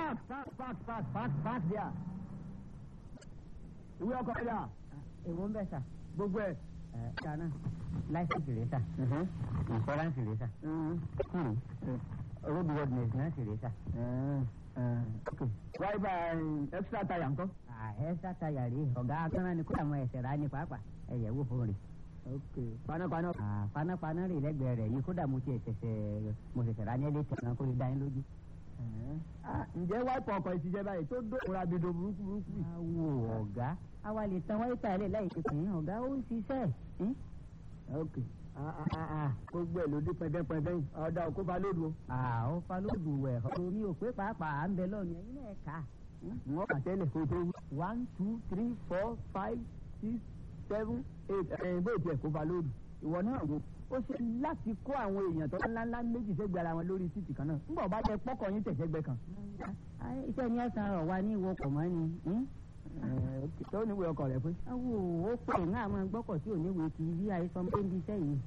park park park park park park there. ìwé ọkọ̀ ẹ̀dá èwo ń bẹ̀ sà. gbogbo ẹ̀. ẹ dáná láìsíìsì rẹ sà. ìfọ́ránsì rẹ sà. road worthiness náà sì rẹ sà. wáyébà extra tire ńkọ́. ẹ sátayà rèé ọ̀gá akọ́nà ni kódà mọ ẹsẹ̀ rà ní pàápàá ẹ̀yẹ̀ wò fún rè. panápaná. Ah, panápaná rè lẹ́gbẹ̀ẹ́ rẹ̀ yìí kódà mo ti ṣẹ̀ṣẹ̀ mo ṣẹ̀ṣẹ̀ rà ní ẹlẹ́ tẹ̀sán kó lè dá yín lójú. Ah, ǹjẹ́ wáìpù ọkọ̀ ìṣiṣẹ́ báyìí tó dóòrà bìdò burúkú burúkú yìí. awo ọ̀gá àwa lè tan wáyé tà lẹ̀ láì ṣe pín ọ̀gá ó ń ṣiṣẹ́. ẹ́n? ok Ah, ah, ah, ah. gbogbo ẹ̀ ló dé pẹ́ndẹ́pẹ́ndẹ́ yìí ọ̀dà òkú balódù o. àwọn falóòdù wẹ̀ ọ̀rọ̀ mi ò pé pàápàá à ń bẹ lọ́ọ̀nù ẹ̀yin náà kà á. wọ́n kà tẹ́lẹ̀ kó tó wí. one two three four five six seven eight ẹ̀yìn bó tiẹ̀ kó balódù. ìwọ náà wo ó ṣe láti kó àwọn èèyàn tó ńláńlá méjì sẹ́gbẹ̀ẹ́ ara wọn lórí títì kan náà. ńgbà ọba jẹ pọ́kọ̀ yín tẹ̀sẹ̀gbẹ́ kan. Ah, iṣẹ́ ni ẹ̀sán rọ̀ wá ní ìwọ kọ̀ mọ́ ni. ẹ́n? tó níwèé ọkọ̀ rẹ̀ pé. awo ó pè ń àwọn gbọ́kọ̀ tí ò ní wèé kì í bí àìsàn pé ń bí iṣẹ́ yìí.